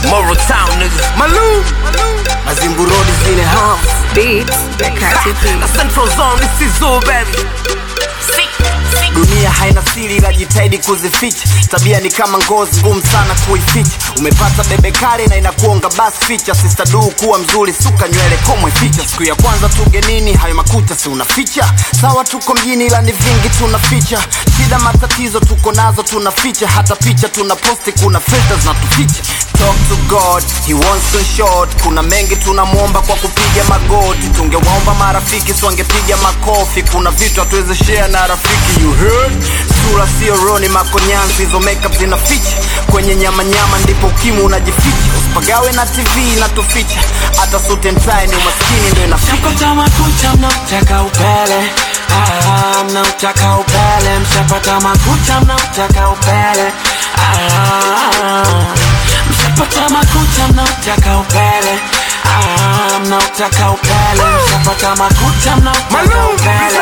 Moral Town nigga. Malou. Mazimbu Road is in the house. Beats ya Kati P. The Central Zone, this is all baby. Dunia haina siri, najitahidi kuzificha. Tabia ni kama ngozi, ngumu sana kuificha. Umepata bebe kale na inakuonga basi ficha. Sister du kuwa mzuri, suka nywele komwe ficha. Siku ya kwanza tugenini, hayo makuta si unaficha. Sawa tuko mjini, ila ni vingi tunaficha. Shida matatizo tuko nazo tunaficha. Hata picha tuna posti, kuna filters na tuficha. Talk to God, he wants to short. Kuna mengi tunamwomba kwa kupiga magoti. Tungewaomba marafiki, si wangepiga makofi. Kuna vitu hatuwezi share na rafiki, you heard? Sura sio roni, makonyanzi, hizo makeup zinaficha. Kwenye nyama nyama ndipo ukimwi unajificha. Usipagawe na TV inatuficha. Hata suit and tie ni umaskini ndio inaficha. Mshapata makucha mnautaka upele ah, mnautaka upele mshapata makucha mnautaka upele ah, mshapata makucha mnautaka upele ah, mnautaka upele mshapata makucha mnautaka upele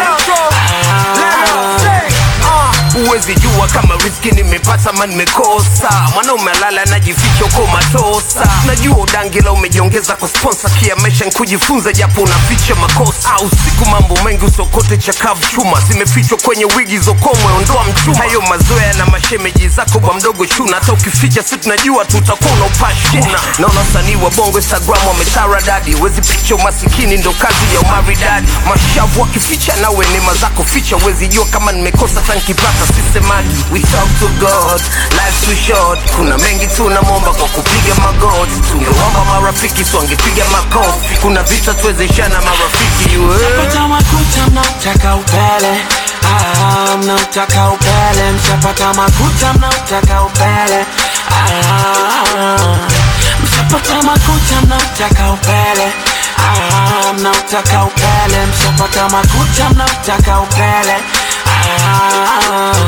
ah, Uwezi jua kama riski nimepata ma nimekosa. Mwanaume alala anajificha uko matosa. Najua udangila umejiongeza kwa sponsor, kia maisha nkujifunza japo unaficha makosa. Au siku mambo mengi usokote chakavu chuma zimefichwa kwenye wigi zokomwe, ondoa mchuma. Hayo mazoea na mashemeji zako kwa mdogo chuna, hata ukificha si tunajua tutakuwa unaupashuna. Naona wasanii wa bongo Instagram wametara dadi, wezi picha umasikini ndo kazi ya umaridadi. Mashavu wakificha nawe neema zako ficha, wezi jua kama nimekosa tankipata sisemagi. We talk to God, life too short. Kuna mengi tunamwomba kwa kupiga magoti, tungeomba marafiki si wangepiga makofi. Kuna vita tuwezeshana marafiki you heard? mshapata makucha mnautaka upele ah, mnautaka upele mshapata makucha mnautaka upele ah, mshapata makucha mnautaka upele ah, mnautaka upele mshapata makucha mnautaka upele ah,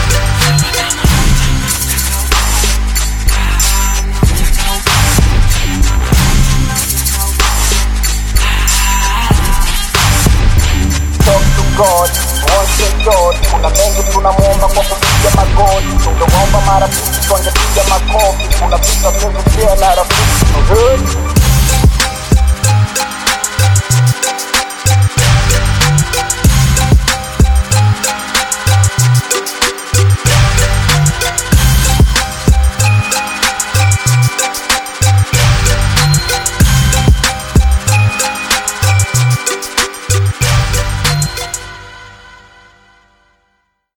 talk to God, wants to God. Kuna mengi tunamwomba kwa kupiga magoti, tungewaomba marafiki, wangepiga makofi. Kuna vita vyetu pia na rafiki, you heard?